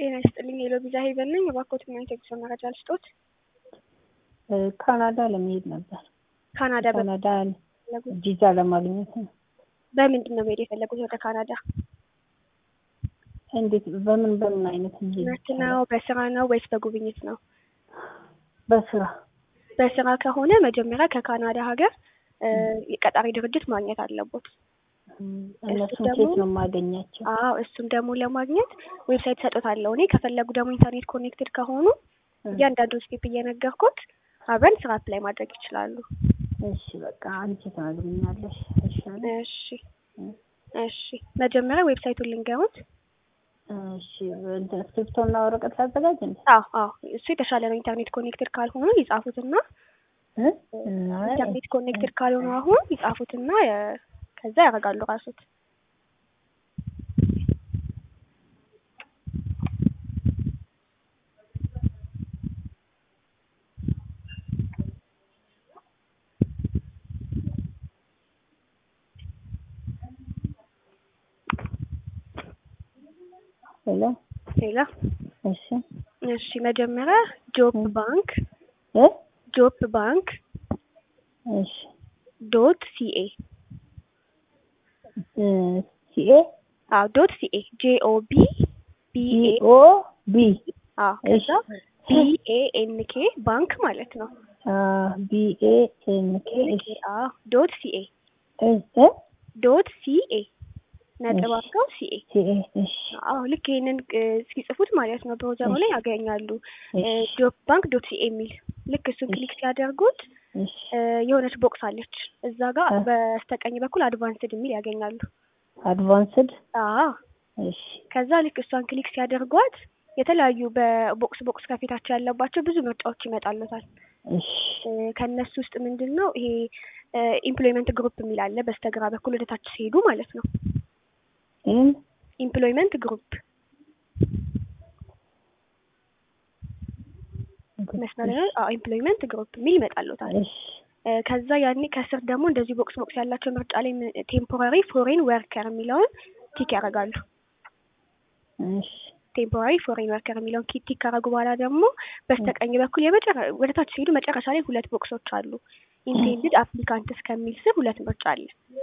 ጤና ይስጥልኝ የሎቢዛ ሄቨን ነኝ። እባክዎት ምን አይነት የጉዞ መረጃ ልስጦት? ካናዳ ለመሄድ ነበር። ካናዳ በ- ካናዳ ቪዛ ለማግኘት ነው። በምንድን ነው መሄድ የፈለጉት ወደ ካናዳ? እንዴት በምን በምን አይነት መሄድ ትምህርት ይቻላል? ነው፣ በስራ ነው ወይስ በጉብኝት ነው? በስራ በስራ ከሆነ መጀመሪያ ከካናዳ ሀገር እ የቀጣሪ ድርጅት ማግኘት አለቦት። እነሱን ደግሞ- ኬት ነው የማገኛቸው? አዎ እሱም ደግሞ ለማግኘት ዌብሳይት ሰጦታለሁ እኔ። ከፈለጉ ደግሞ ኢንተርኔት ኮኔክትድ ከሆኑ እያንዳንዱ ስቴፕ እየነገርኩት አብረን ስራ አፕላይ ማድረግ ይችላሉ። እሺ በቃ አንቺ ትነግሪኛለሽ ይሻላል። እሺ እሺ መጀመሪያ ዌብሳይቱን ልንገሩት። እሺ እንትን እስክሪብቶና ወረቀት ላዘጋጅ እንዴ? አዎ አዎ እሱ የተሻለ ነው። ኢንተርኔት ኮኔክትድ ካልሆኑ ይጻፉትና እ? አይ፣ ኢንተርኔት ኮኔክትድ ካልሆኑ አሁን ይጻፉትና የ- ከዛ ያደርጋሉ ራሱት። ሄሎ ሌላ እሺ እሺ መጀመሪያ ጆብ ባንክ እ? ጆብ ባንክ እሺ ዶት ሲኤ እ፣ ሲኤ አዎ ዶት ሲኤ ጄ ኦ ቢ ቢ ኤ ኦ ቢ አዎ ከዛ ቢ ኤ ኤን ኬ ባንክ ማለት ነው። ቢ ኤ ኤን ኬ እሺ አዎ ዶት ሲኤ እ እ ዶት ሲኤ ነጥብ እሺ። አድርገው ሲኤ ሲኤ እሺ አዎ ልክ ይሄንን እ፣ ሲጽፉት ማለት ነው ብሮዘሩ ላይ ያገኛሉ። እሺ ጆብ ባንክ ዶት ሲኤ የሚል ልክ እሱን ክሊክ ሲያደርጉት እሺ እ፣ የሆነች ቦክስ አለች እዛ ጋር እ። በስተቀኝ በኩል አድቫንስድ የሚል ያገኛሉ። አድቫንስድ አዎ እሺ ከዛ ልክ እሷን ክሊክ ሲያደርጓት የተለያዩ በቦክስ ቦክስ ከፊታቸው ያለባቸው ብዙ ምርጫዎች ይመጣሉታል። እሺ እ፣ ከእነሱ ውስጥ ምንድን ነው ይሄ ኢምፕሎይመንት ግሩፕ የሚል አለ በስተግራ በኩል ወደ ታች ሲሄዱ ማለት ነው። ይህን ኢምፕሎይመንት ግሩፕ መስመር ላይ ኢምፕሎይመንት ግሩፕ የሚል ይመጣሉታል። እሺ እ፣ ከዛ ያኔ ከስር ደግሞ እንደዚህ ቦክስ ቦክስ ያላቸው ምርጫ ላይ ቴምፖራሪ ፎሬን ወርከር የሚለውን ቲክ ያደርጋሉ። እሺ ቴምፖራሪ ፎሬን ወርከር የሚለውን ኪ- ቲክ ካረጉ በኋላ ደግሞ በስተቀኝ በኩል የመጨረ ወደ ታች ሲሄዱ መጨረሻ ላይ ሁለት ቦክሶች አሉ። ኢንቴንድድ አፕሊካንትስ ከሚል ስር ሁለት ምርጫ አለ።